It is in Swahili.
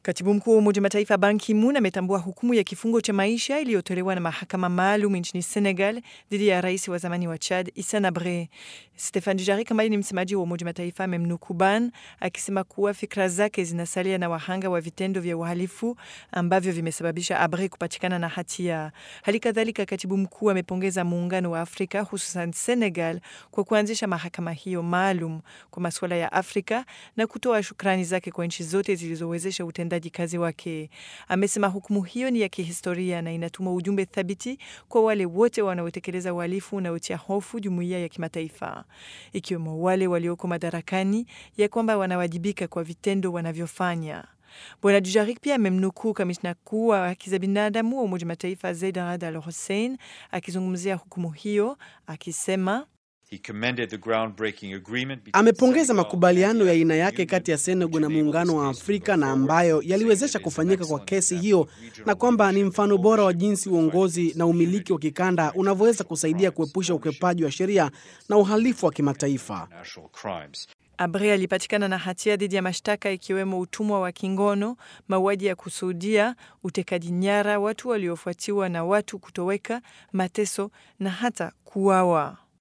Katibu mkuu wa Umoja Mataifa Ban Ki-moon ametambua hukumu ya kifungo cha maisha iliyotolewa na mahakama maalum nchini Senegal dhidi ya rais wa zamani wa Chad Hissène Habré. Stefan Dujarric ambaye ni msemaji wa Umoja Mataifa amemnukuu Ban akisema kuwa fikra zake zinasalia na wahanga wa vitendo vya uhalifu ambavyo vimesababisha Habré kupatikana na hatia. Hali kadhalika, katibu mkuu amepongeza Muungano wa Afrika hususan Senegal kwa kuanzisha mahakama hiyo maalum kwa masuala ya Afrika na kutoa shukrani zake kwa nchi zote zilizowezesha utendaji kazi wake. Amesema hukumu hiyo ni ya kihistoria na inatuma ujumbe thabiti kwa wale wote wanaotekeleza uhalifu unaotia hofu jumuiya ya kimataifa, ikiwemo wale walioko madarakani, ya kwamba wanawajibika kwa vitendo wanavyofanya. Bwana Dujarric pia amemnukuu kamishna kuu wa haki za binadamu wa Umoja Mataifa Zeid Rad Al Hussein akizungumzia hukumu hiyo akisema Amepongeza makubaliano ya aina yake kati ya Senegal na Muungano wa Afrika na ambayo yaliwezesha kufanyika kwa kesi hiyo na kwamba ni mfano bora wa jinsi uongozi na umiliki wa kikanda unavyoweza kusaidia kuepusha ukwepaji wa sheria na uhalifu wa kimataifa. Habré alipatikana na hatia dhidi ya mashtaka ikiwemo utumwa wa kingono, mauaji ya kusudia, utekaji nyara, watu waliofuatiwa na watu kutoweka, mateso na hata kuuawa.